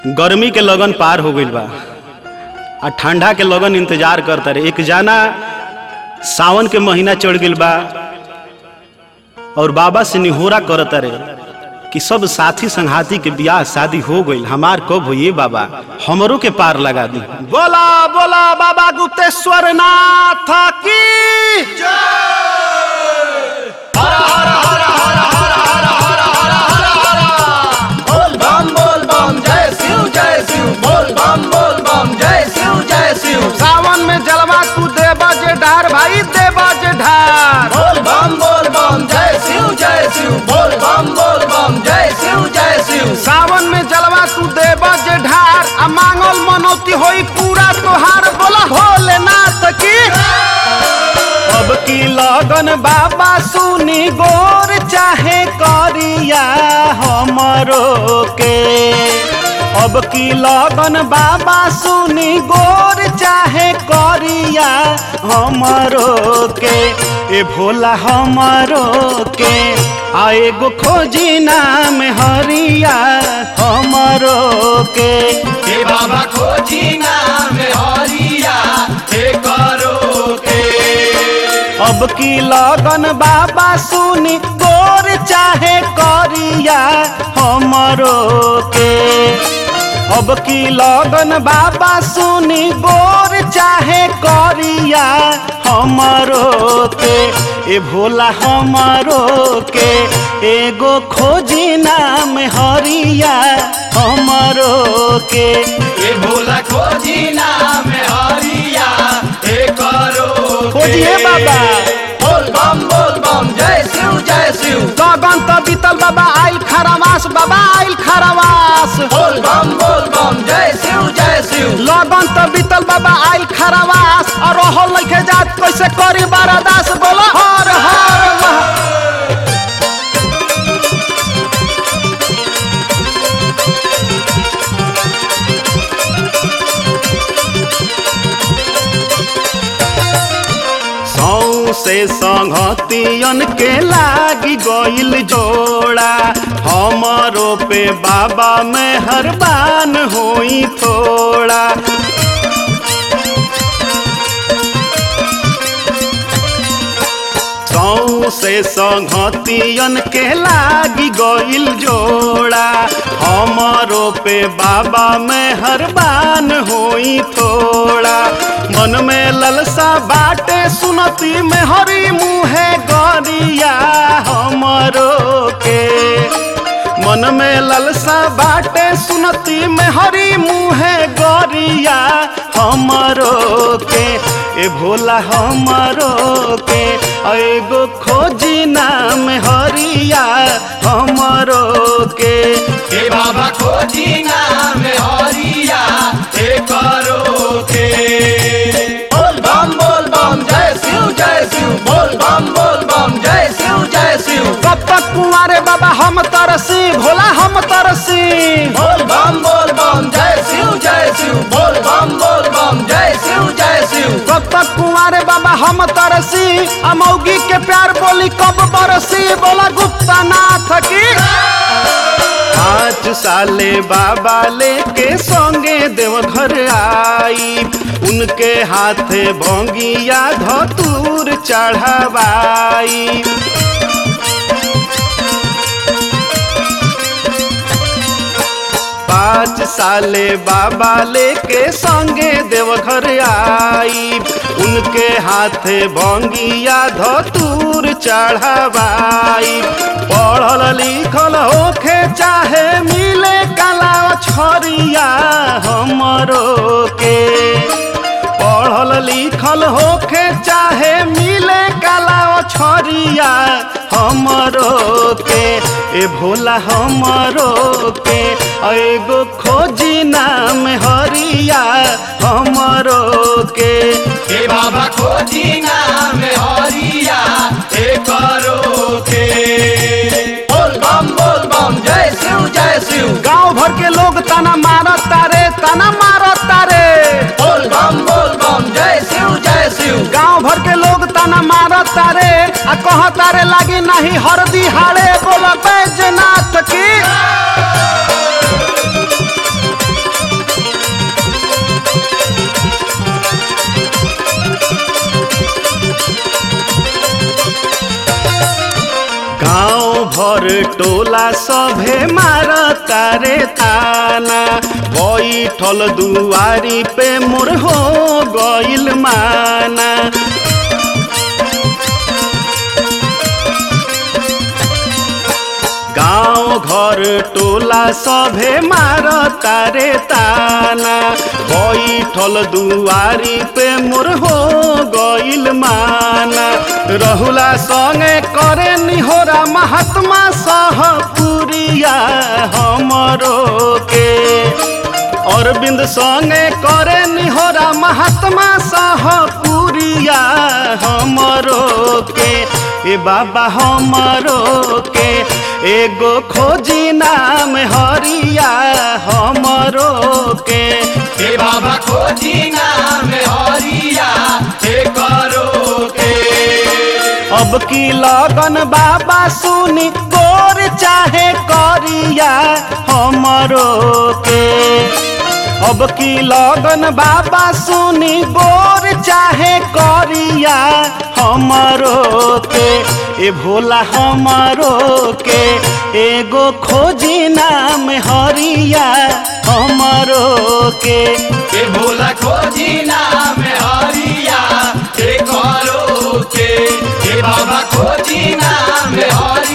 गर्मी के लगन पार हो गईल बा आ ठंडा के लगन इंतजार करता रहे एक जाना सावन के महीना चढ़ गईल बा और बाबा से निहोरा करता रहे कि सब साथी संघाती के बियाह शादी हो गईल हमार कब हो ये बाबा हमरों के पार लगा दी बोला बोला बाबा गुप्तेश्वर नाथ की बोल बम बोल बम जय शिव जय शिव बोल बम बोल बम जय शिव जय शिव सावन में जलवा तू देवा जे ढार भाई देवा जे ढार बोल बम बोल बम जय शिव जय शिव बोल बम बोल बम जय शिव जय शिव सावन में जलवा तू देवा जे ढार आ मांगल मनौती होई पूरा तोहार बोला भोलेनाथ की अब की लगन बाबा सुनी गोर चाहे करिया हमरो के अब की लगन बाबा सुनी गोर चाहे करिया हमरो के ए भोला हमरो के आ एगो खोजी नाम हरिया हमरो के हे बाबा खोजी नाम हरिया हे करो के अब की लगन बाबा सुनी गोर चाहे करिया हमरो के अब की लगन बाबा सुनी गोर चाहे करिया हमरो के ए भोला हमरो के एगो खोजी नाम हरिया हमरो के हे भोला खोजी नाम हरिया हे करो के। खोजिए बाबा। बोल बम बोल बम जय शिव जय शिव लगन तो बीतल बाबा आइल खरावास बाबा आइल खरावास बोल बम बोल बम जय शिव जय शिव लगन तो बीतल बाबा आइल खरावास और रहल लइके जात कैसे करी बारादास बोला हर हर महा- सौ से संगतियन के लागी गइल जोड़ा हमरो पे बाबा मेहरबान होई थोड़ा सौ से संगतियन के लागी गइल जोड़ा हमरो पे बाबा मेहरबान होई थोड़ा मन में ललसा बाटे सुनती में हरी मुहे गरिया हमरो के मन में ललसा बाटे सुनती में हरी मुहे गरिया हमरो के ए भोला हमरो के एगो खोजी नाम हरिया हमरो के हे बाबा खोजी नाम हरिया हे करो के बोल बम बोल बम जय शिव जय शिव बोल बम बोल बम जय शिव जय शिव कब तक कुंवारे बाबा हम तरसी भोला हम तरसी बोल बम बोल बम जय शिव जय शिव बोल बम बोल बम जय शिव जय शिव कब तक कुंवारे बाबा हम तरसी अमौगी के प्यार बोली कब बरसी बोला गुप्ता नाथ की पाँच साले बाबा लेके संगे देवघर आई उनके हाथे भोंगिया धतूर चढ़ावाई पाँच साले बाबा लेके संगे देवघर आई उनके हाथे भंगिया धतूर चढ़ावाई पढ़ल लिखल होखे चाहे मिले कला छरिया हमरो के पढ़ल लिखल होखे चाहे मिले कला छरिया हमरो के ए भोला हमरो के एगो खोजी नाम हरिया हमरो के हे बाबा खोजी नाम हरिया हे करो के बोल बम बोल बम जय शिव जय शिव गांव भर के लोग तना मारत तारे तना मारत तारे बोल बम बोल बम जय शिव जय शिव गांव भर के लोग तना मारत तारे आ कह तारे लागी नहीं हरदी हाड़े बोल बैजनाथ की घर टोला सभे मार तारे ताना बैठल दुआरी पे मोर हो गइल माना गाँव घर टोला सभे मार तारे ताना बैठल दुआरी पे मोर हो गइल माना रहुला संगे करे निहोरा महात्मा सह पुरिया हमरो के अरविंद संगे करे निहोरा महात्मा सह पुरिया हमरो के ए बाबा हमरो के एगो खोजी नाम हरिया हमरो के हे बाबा खोजी नाम हरिया हे करो के अब की लगन बाबा सुनी गोर चाहे करिया हमरो के अब की लगन बाबा सुनी गोर चाहे करिया हमरो के ए भोला हमरो के एगो खोजी नाम हरिया हमरो के हे भोला खोजी नाम हरिया हे करो के हे बाबा खोजी नाम हरिया